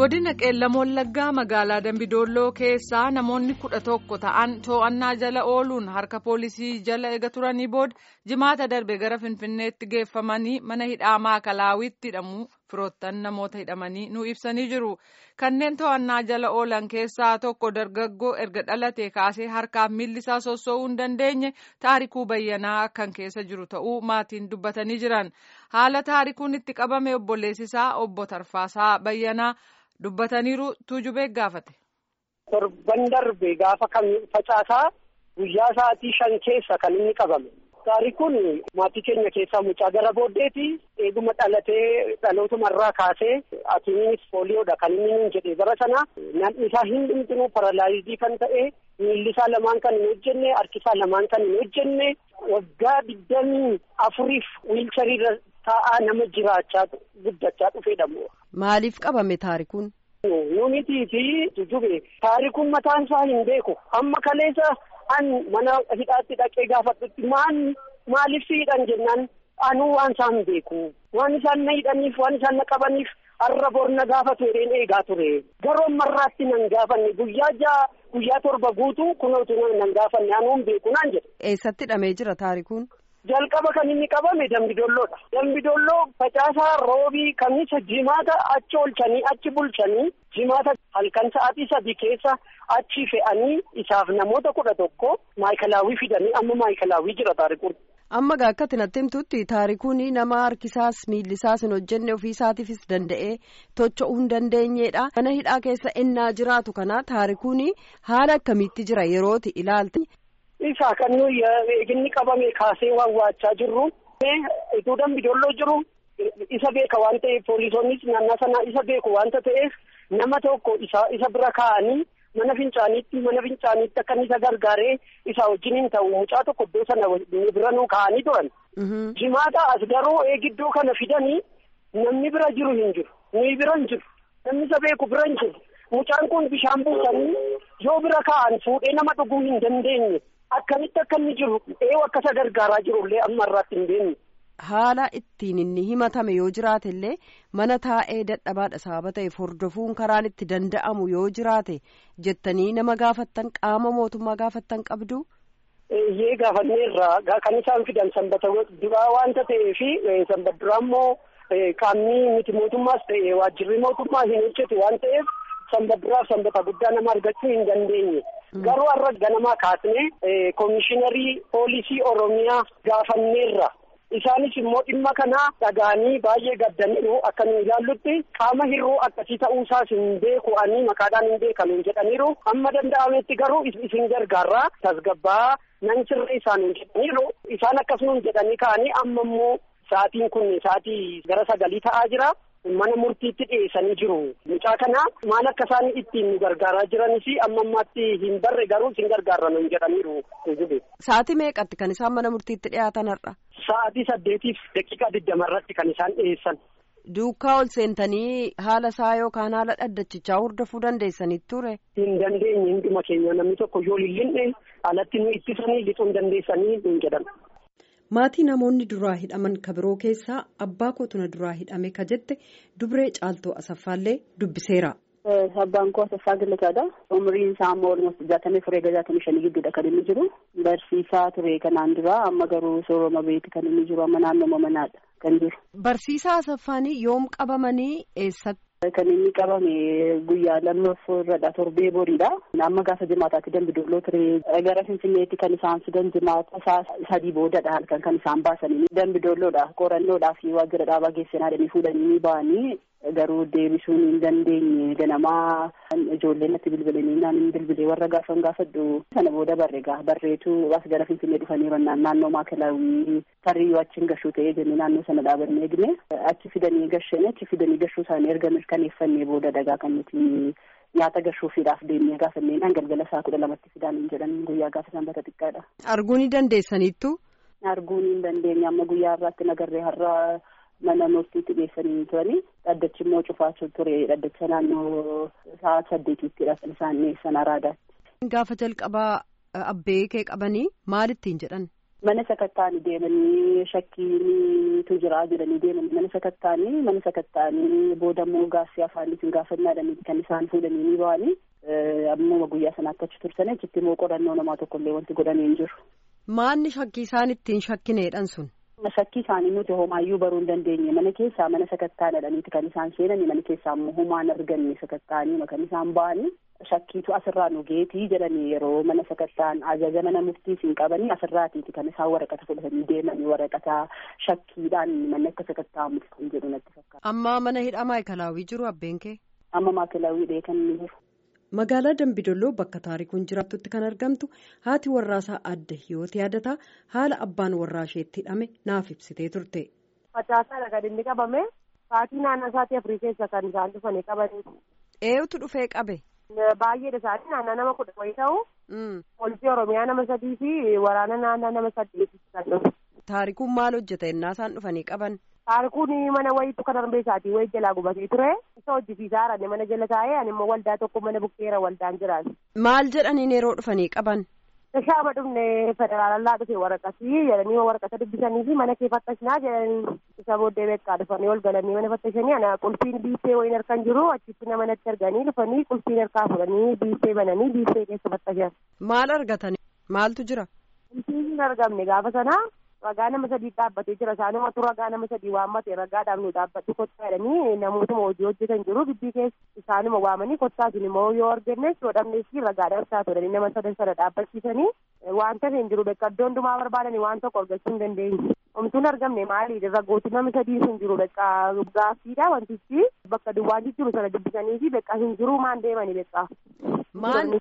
godina qeellam wallaggaa magaalaa dambidolloo keessaa namoonni kudha tokko ta'an to'annaa jala ooluun harka poolisii jala ega turanii booda jimaata darbe gara finfinneetti geeffamanii mana hidhaa maakalaawwitti hidhamu firoottan namoota hidhamanii nu ibsanii jiru kanneen to'annaa jala oolan keessaa tokko dargaggoo erga dhalatee kaasee harkaaf miilli isaa sossoo'uu hin dandeenye taarikuu bayyanaa kan keessa jiru ta'uu maatiin dubbatanii jiran haala taarikuun itti qabame obboleessisaa obbo Tarfaasaa bayyanaa. dubbataniiru tuujubee gaafate. torban darbe gaafa kan facaasaa guyyaa sa'aatii shan keessa kan inni qabame. Taarikuun maatii keenya keessaa mucaa gara booddeeti eeguma dhalatee dhalootumarraa kaasee atiinis pooliyoodha kan inni nuun jedhee bara sana namni isaa hin dhumtinuu paralaayizii kan ta'e miilli isaa lamaan kan hin hojjenne harki isaa lamaan kan hin hojjenne waggaa digdamii afuriif wiilchariirra taa'aa nama jiraachaa guddachaa dhufeedha. Maaliif qabame taarikuun? Numitii fi jujjube taarikuun mataan isaa hin beeku amma kaleessa an mana hidhaatti dhaqee gaafadhutti maan maaliif si hidhan jennaan anuu waan isaan hin beeku waan isaan na hidhaniif waan isaan na qabaniif har'a bor na gaafatu jedheen eegaa ture garuu ammarraatti nan gaafanne guyyaa ja'a guyyaa torba guutuu kunootu nan gaafanne anuu hin beeku naan jedhe. Eessatti hidhamee jira taarikuun? jalqaba kan inni qabame dambidolloodha. Dambidolloo facaasaa roobii kamisa jimaata achi olchanii achi bulchanii jimaata halkan sa'aatii sadii keessa achi fe'anii isaaf namoota kudha tokko maayikalaawwii fidanii amma maayikalaawwii jira taarikuun. Amma gaa akkatti natti himtutti taarikuun nama harkisaas miillisaas hin hojjenne ofiisaatiifis danda'ee tocho'uu hin dandeenyedha. Mana hidhaa keessa ennaa jiraatu kana taarikuun haala akkamiitti jira yerooti ilaalti. Isa kan nuyi eeginni qabame kaasee waawwaachaa jirru. Ituu dambidolloo jiru isa beeka waan ta'eef poolisoonnis naannoo sanaa isa beeku waanta ta'eef nama tokko isa isa bira kaa'anii mana fincaaniitti mana fincaaniitti akka isa gargaaree isa wajjin hin ta'u mucaa tokko iddoo sana bira nuu kaa'anii turan. Jimaata as garuu eegiddoo kana fidanii namni bira jiru hin jiru. Nuyi bira hin jiru. Namni isa beeku bira hin jiru. Mucaan kun bishaan buusanii yoo bira kaa'an fuudhee nama dhuguu hin dandeenye. Akkamitti akka inni jiru eewu akka isa gargaaraa jirullee amma irraatti hin beekne. Haala ittiin inni himatame yoo jiraate illee mana taa'ee dadhabaadha sababa ta'eef hordofuun karaan itti danda'amu yoo jiraate jettanii nama gaafattan qaama mootummaa gaafattan qabdu. Eeyyee gaafanneerraa kan isaan fidan sanbata duraa waanta ta'eefi sanbata duraa immoo qaamni miti mootummaas ta'e waajjirri mootummaa hin hojjetu waan ta'eef. sanbata duraaf sanbata guddaa nama argachuu hin dandeenye. Garuu har'a ganamaa kaasnee koomishiinarii poolisii Oromiyaa gaafanneerra. Isaanis immoo dhimma kana dhaga'anii baay'ee gaddaniiru akka nu ilaallutti qaama hir'uu akkasii ta'uusaas hin beeku ani maqaadhaan hin beekamu jedhaniiru. Amma danda'ametti garuu isin gargaarraa tasgabbaa nan sirrii isaan hin jedhaniiru. Isaan akkasumas jedhanii ka'anii amma immoo sa'aatiin kun sa'aatii gara sagalii ta'aa jira. mana murtiitti dhiyeessanii jiru. Mucaa kana maal akka isaan ittiin nu gargaaraa jiranis amma ammaatti hin barre garuu isin gargaarra nuun jedhaniiru. Sa'aatii meeqatti kan isaan mana murtiitti dhiyaatan har'a? Sa'aatii saddeetiif daqiiqaa digdama irratti kan isaan dhiyeessan. Duukaa ol seentanii haala isaa yookaan haala dhaddachichaa hordofuu dandeessanii ture? Hin dandeenye hunduma keenya namni tokko yoo lillinne alatti nu ittisanii lixuu hin dandeessanii nuun jedhan. maatii namoonni duraa hidhaman kabiroo keessaa abbaa kootuna duraa hidhame ka jette dubree caaltoo asaffaallee dubbiseera. Abbaan koo Asaffaa Gallataadha. Umriin isaa ammoo walumaa jaatamii furee jaatamii shanii gidduudha kan inni jiru. Barsiisaa ture kanaan dura amma garuu sooroma beeti kan inni jiru amma naannoo manaadha kan jiru. Barsiisaa Asaffaanii yoom qabamanii eessatti? Kan inni qabame guyyaa lammaffoo irradha torbee boriidha. Amma gaafa jimaataatti dambidolloo ture gara Finfinneetti kan isaan fidan jimaata isaa sadii boodadha halkan kan isaan baasanii dambidolloodha qorannoodhaa fi waajjira dhaabaa geessinaa fuudhanii ba'anii garuu deebisuun hin dandeenye ganamaa ijoollee natti bilbilanii naan hin bilbilee warra gaafan gaafadhu sana booda barre gaa barreetu as gara Finfinnee dhufanii rannaan naannoo maakalaawii tarii achiin gashuu ta'ee jennee naannoo sana dhaabannee eegne achi fidanii gashanii achi fidanii gashuu isaanii erga mirkaneeffannee booda dagaa kan nuti nyaata gashuufiidhaaf deemnee gaafanneen galgala isaa kudha lamatti fidaan hin jedhan guyyaa gaafa sanbata xiqqaadha. Arguun ni dandeessaniittu? Arguun hin dandeenye amma guyyaa har'aatti nagarree har'a mana murtiitti geessanii turanii dhaddachi immoo cufaa ture dhaddacha naannoo sa'a saddeetiittidha kan isaan dhiyeessan araadaatti. Gaafa jalqabaa abbee kee qabanii maal ittiin jedhan? mana sakattaanii deemanii shakkiitu jira jedhanii deemanii mana sakattaanii mana sakattaanii booda immoo gaaffii afaaniitiin gaafannaadhanii kan isaan fuudhanii ni ba'anii ammuma guyyaa sanaatti achi tursanii achitti immoo qorannoo namaa tokkollee wanti godhamee hin jiru. Maanni shakkii isaan ittiin shakkineedhan sun? Shakkii isaanii nuti homaayyuu baruu hin dandeenye mana keessaa mana sakattaadhaniiti kan isaan seenanii mana keessaa immoo homaan arganne sakattaanii kan isaan ba'anii shakkiitu asirraa nu geetii jedhanii yeroo mana sakattaan ajaja mana murtiis hin qabanii asirraatiiti kan isaan waraqata fudhatanii deemanii waraqata shakkiidhaan manni akka sakatta'amuuf kan jedhu natti fakkaata. Amma mana hidhaa maayikalaawwii jiru abbeen kee? Amma maayikalaawwiidha kan inni jiru. Magaalaa Dambidolloo bakka taarikuun jiraattutti kan argamtu haati warraasaa adda hiyooti yaadataa haala abbaan warraa isheetti hidhame naaf ibsitee turte. Facaasaadha kan inni qabame sa'aatii naannoo isaatii afurii keessa kan isaan dhufanii qabanii. Eenyutu dhufee qabe? Baay'eedha isaanii naannoo nama kudha wayii ta'u. Poolisii Oromiyaa nama sadii fi waraana naannoo nama saddeeti kan dhufu. Taarikuun maal hojjeta innaa isaan dhufanii qaban? Taarikuun mana wayiitu kan darbee isaatii wayii jalaa gubatee ture. Isa hojjisiisaa haranne mana jala taa'ee ani immoo waldaa tokko mana bukkeera waldaan jiraatu. Maal jedhaniin yeroo dhufanii qaban? Shaama dhufne federaalallaa dhufe waraqatii jedhanii waraqata dubbisanii fi mana kee fattashinaa jedhanii isa booddee beekaa dhufanii ol galanii mana fattashanii ana qulfiin biiffee wayiin harkan jiru achitti nama natti arganii dhufanii qulfiin harkaa fudhanii biiffee bananii biiffee keessa fattashan. Maal argatan? Maaltu jira? Qulfiin hin argamne gaafa sanaa ragaa nama sadii dhaabbatee jira isaanumatu ragaa nama sadii waammate ragaadhaaf nu dhaabbadhu kottaa jedhanii namootuma hojii hojjetan jiru gidbii keessa isaanuma waamanii kottaa sun immoo yoo argannes yoo dhabnes ragaadhaaf isaa turanii nama sadan sana dhaabbachiisanii wanta hin jiru bekka iddoo hundumaa barbaadanii waan tokko argachuu hin dandeenye. Omtuun argamne maali ragooti nama sadii hin jiru bekka gaaffiidha wantichi bakka duwwaan jiru sana dubbisanii fi bekka hin jiru maan deemanii bekka. Maan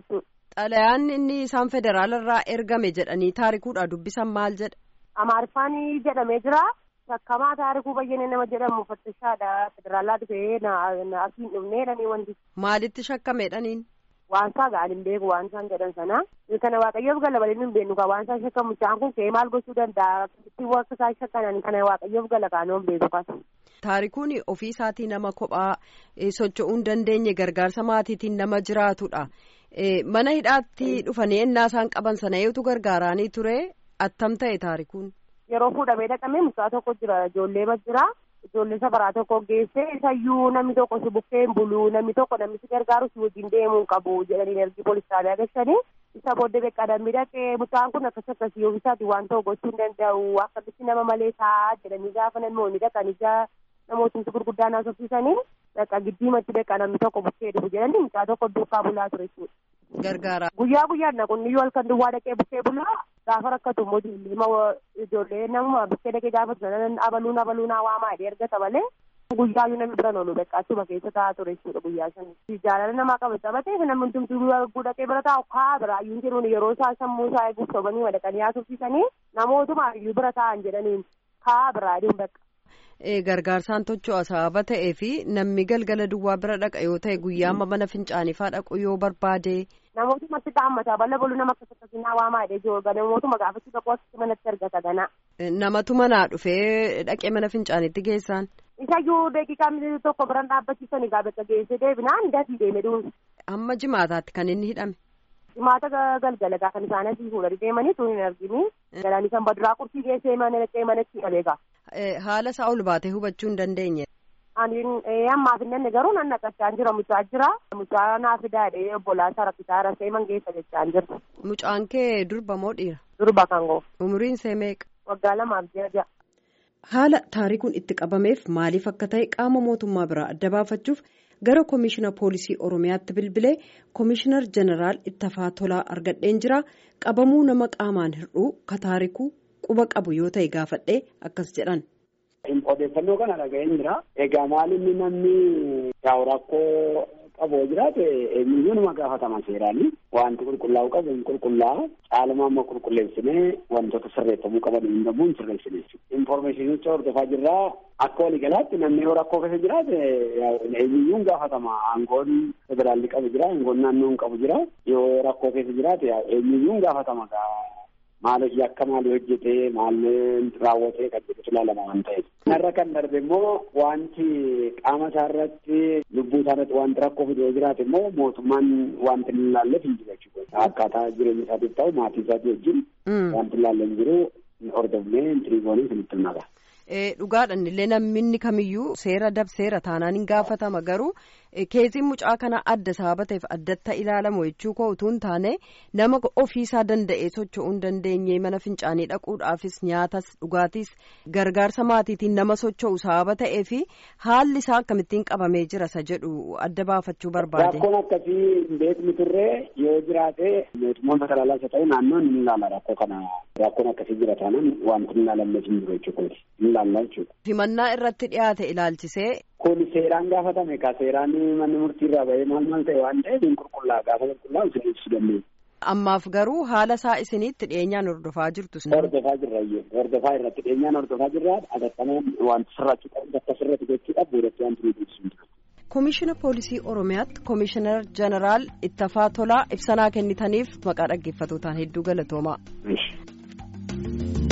xalayaan inni isaan federaalarraa ergame jedhanii taarikuudha dubbisan maal jedha? Amaariffaan jedhamee jira. Shakkamaa taarikuu bayyane nama jedhamu fattishaadha. Federaalaa dhufee asiin dhufnee jedhanii wanti. Maalitti shakkameedhaniin? Waan isaa ga'an hin beeku waan isaan jedhan sana. Kana waaqayyoof gala balee hin beeknu kan waan isaan shakkamu isaan kun ka'ee maal gochuu danda'a? Ittiin akka isaan shakkanan kana waaqayyoof gala kaanoo hin beeku kan. Taarikuun ofii isaatii nama kophaa socho'uu hin dandeenye gargaarsa maatiitiin nama jiraatudha. Mana hidhaatti dhufanii ennaa isaan qaban sana eetu gargaaraanii ture attam ta'e taarikuun. Yeroo fuudhamee dhaqamee mucaa tokko jira ijoollee mas jira ijoollee safaraa tokko geesse isayyuu namni tokko si bukkee hin bulu namni tokko namni si gargaaru si wajjin deemuu hin qabu jedhanii ergi poolisaanii agarsiisanii isa booddee beekaa dambii dhaqee mucaan kun akkas akkasii ofiisaati waan ta'u gochuu hin danda'u akkamitti nama malee ta'a jedhanii gaafa namoonni dhaqan ija namootni gurguddaan haasofsiisanii dhaqa giddiimatti beekaa namni tokko bukkee dhufu jedhanii mucaa tokko duukaa bulaa ture jechuudha. Gargaara. Guyyaa guyyaan naqonni yoo halkan duwwaa dhaqee bukkee bulaa gaafa rakkatu immoo ijoollee ijoollee nama bukkee dhaqee gaafa turan abaluun abaluun waamaa jedhee ergata malee guyyaa yoo namni biran oolu beekaa keessa taa'aa ture jechuudha guyyaa sana. Jaalala namaa qaba taphatee namni hundumtuu arguu dhaqee bira taa'u kaa bira ayyuun jedhuun yeroo isaa sammuu isaa eeguuf sobanii madaqanii haasofsiisanii namootuma ayyuu bira taa'an jedhaniin kaa bira aduun bakka. gargaarsaan tocho'a sababa ta'ee fi namni galgala duwwaa bira dhaqa yoo ta'e guyyaa amma mana fincaaniifaa dhaqu yoo barbaade. Namootumatti dhaammataa balla boluu nama akkas akkasinaa waamaa jedhee jiru namootuma gaafachuu dhaquu akkasii manatti argata ganaa. Namatu manaa dhufee dhaqee mana fincaaniitti geessaan. Isayyuu daqiiqaa tokko biraan dhaabbachiisanii gaafa geessee deebinaan dafii deeme duun. Amma jimaataatti kan inni hidhame. Jimaata galgala gaafa isaan asii fuudhanii deemanii tun hin argini. Galanii kan baduraa qurxii geessee mana dhaqee manatti hidhameegaa. Haala isaa ol baatee hubachuu hin dandeenye. Ammaaf hin dandeenye garuu nan naqachaan jira mucaa jira. Mucaa naa fidaadhee obbolaa isaa rakkisaa rasee mangeessa jechaan jirtu. Mucaan kee durba moo dhiira? Durba kan goo. Umriin see meeqa? Waggaa lamaaf ji'a ja'a. Haala taarikuun itti qabameef maaliif akka ta'e qaama mootummaa biraa adda baafachuuf gara koomishina poolisii oromiyaatti bilbilee koomishinar jeneraal ittafaa tolaa argadheen jira qabamuu nama qaamaan hir'uu ka taarikuu quba qabu yoo ta'e gaafadhee akkas jedhan. Odeeffannoo kana dhaga'een jira. Egaa maal inni namni yaa'u rakkoo qabu jiraate eenyuyyuu nama gaafatama seeraani. Wanti qulqullaa'u qabu hin qulqullaa'u. Caaluma amma qulqulleessinee wantoota sirreeffamuu qaban hin dhabuun sirreessine jechuudha. Infoormeeshinicha hordofaa jirraa akka waliigalaatti namni yoo rakkoo keessa jiraate eenyuyyuu gaafatama. Aangoon federaalli qabu jira, aangoon naannoon qabu jira. Yoo rakkoo keessa jiraate eenyuyyuu gaafatama. maaliif yakka maalii hojjetee maalii raawwatee kan jedhutu ilaalama waan ta'eef. Kanarra kan darbe immoo wanti qaama isaa irratti lubbuu isaa irratti wanti rakkoo fidee jiraate immoo mootummaan wanti hin ilaalleef hin jiru jechuudha. Akkaataa jireenya isaatiif ta'u maatii isaatii wajjin wanti ilaalle hin jiru hordofnee intiriigoonii sinitti himnaqa. Dhugaadhaan illee namni kamiyyuu seera dabseera taanaan hin gaafatama garuu keessiin mucaa kana adda sababa ta'eef addatti ilaalamu jechuu koo utuu hin taane nama ofiisaa danda'ee socho'uu hin dandeenye mana fincaanii dhaquudhaafis nyaatas dhugaatiis gargaarsa maatiitiin nama socho'u sababa ta'eef haalli isaa akkamittiin qabamee jira isa jedhu adda baafachuu barbaade. Rakkoon akkasii hin beeknu turre yoo jiraate mootummaan federaalaas haa ta'u naannoon ni ilaala rakkoo kana rakkoon akkasii jira taanaan wanti hin ilaalamne hin jiru jechuudha. Himannaa irratti dhiyaate ilaalchisee. Kun seeraan gaafatame ka seeraan manni murtii irraa bahee maal maal ta'e waan ta'eef hin qulqullaa gaafa qulqullaa'u isin ibsuu dandeenya. Ammaaf garuu haala isaa isinitti dhiyeenyaan hordofaa jirtu. Hordofaa jirra iyyuu hordofaa irratti dhiyeenyaan hordofaa jirra atattamaan wanti sirraachuu qabu akka sirratti gochuudhaaf boodatti wanti nuti ibsu. Komishina Poolisii Oromiyaatti Komishinar Jeneraal Ittafaa Tolaa ibsanaa kennitaniif maqaa dhaggeeffatootaan hedduu galatoomaa.